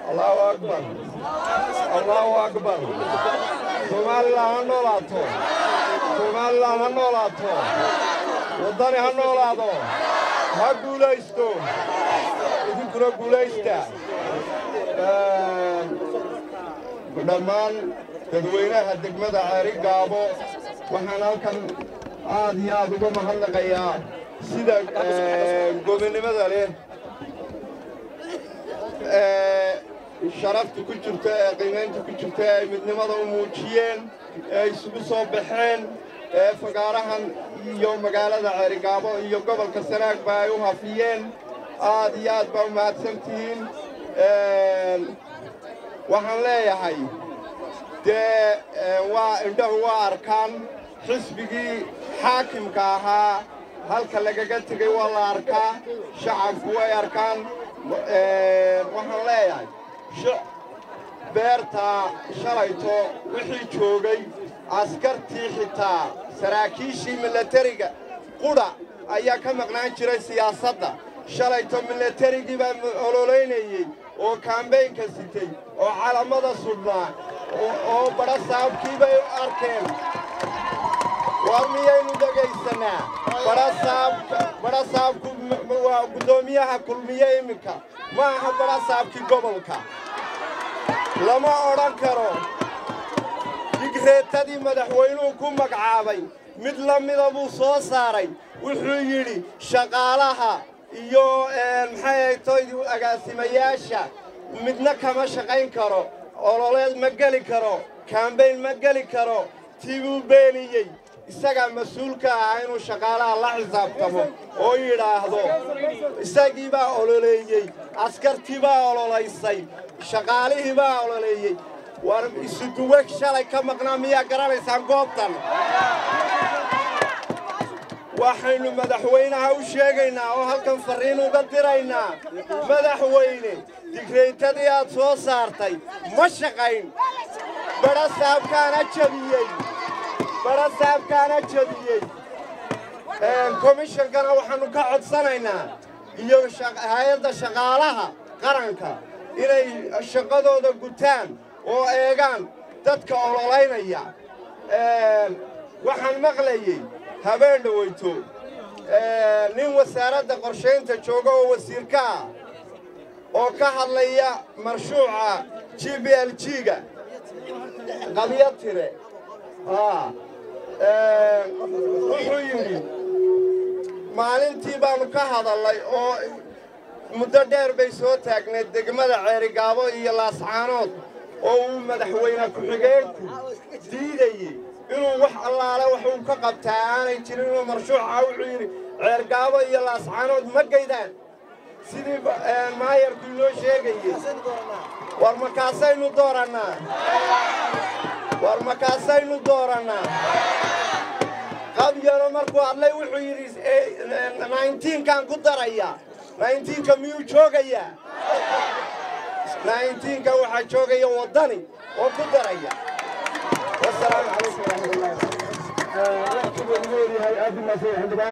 allahu akbar allahu akbar somalilan ha noolaato somalilan ha noolaato waddani ha noolaado ha guulaysto idinkuna guulaysta dhammaan dadweynaha degmada ceeri gaabo waxaan halkan aad iyo aad uga mahadnaqayaa sida gobonnimada leh ee sharafta ku jirta ee qiimaynta ku jirta ee ay midnimada u muujiyeen ee ay isugu soo baxeen ee fagaarahan iyo magaalada ceerigaabo iyo gobolka sanaagba ay u hafiyeen aad iyo aad baa u mahadsantihiin waxaan leeyahay dee waa indhahu waa arkaan xisbigii xaakimka ahaa halka lagaga tegey waa la arkaa shacabku way arkaan waxaan leeyahay beertaa shalayto wixii joogay askartii xitaa saraakiishii milatariga qudha ayaa ka maqnaan jiray siyaasadda shalayto milatarigii baa ololaynayey oo kaambeynka sitay oo calamada sudhnaa oo badha saabkii bay u arkeen war miyaynu dhegaysannaa badha saabku waa guddoomiyaha kulmiye iminka ma aha badha saabkii gobolka lama odhan karo digreetadii madaxweynuhu ku magacaabay mid la mida buu soo saaray wuxuu yidhi shaqaalaha iyo maxay ahaytoy agaasimayaasha midna kama shaqayn karo ololeed ma geli karo kaambayn ma geli karo tii buu beeniyey isagaa mas-uulka ahaa inuu shaqaalaha la xisaabtamo oo yidhaahdo isagii baa ololeeyey askartii baa ololaysay shaqaalihii baa ololeeyey war isuduwe shalay ka maqnaa miyaa garanaysaan goobtan waxaynu madaxweynaha u sheegaynaa oo halkan farriin uga diraynaa madaxweyne digraytadii aad soo saartay ma shaqayn badha saabkaana jabiyey badha saabkaana jabiyey komishankana waxaannu ka codsanaynaa iyo hay-adda shaqaalaha qaranka inay shaqadooda gutaan oo eegaan dadka ololaynaya waxaan maqlayey habeen dhawayto nin wasaaradda qorshaynta jooga oo wasiirka ah oo ka hadlaya marshuuca g b l g-ga qabyo tire wuxuu yidhi maalintii baannu ka hadallay oo muddo dheer bay soo taagneed degmada ceerigaabo iyo laascaanood oo uu madaxweyne ku-xigeenku diidayey inuu wax allaale wax uu ka qabtaa aanay jirin inuu marshuuca wuxuu yidhi ceergaabo iyo laascaanood ma gaydaan sidii maayarku inoo sheegayey war markaasaynu doorannaa war markaasaynu doorannaa qabyano markuu hadlay wuxuu yidhi naintiinkaan ku daraya naintiinka miyuu joogayaa naintiinka waxaa joogaya waddani oo ku daraya wasalaamu calaykum waraxmatullahi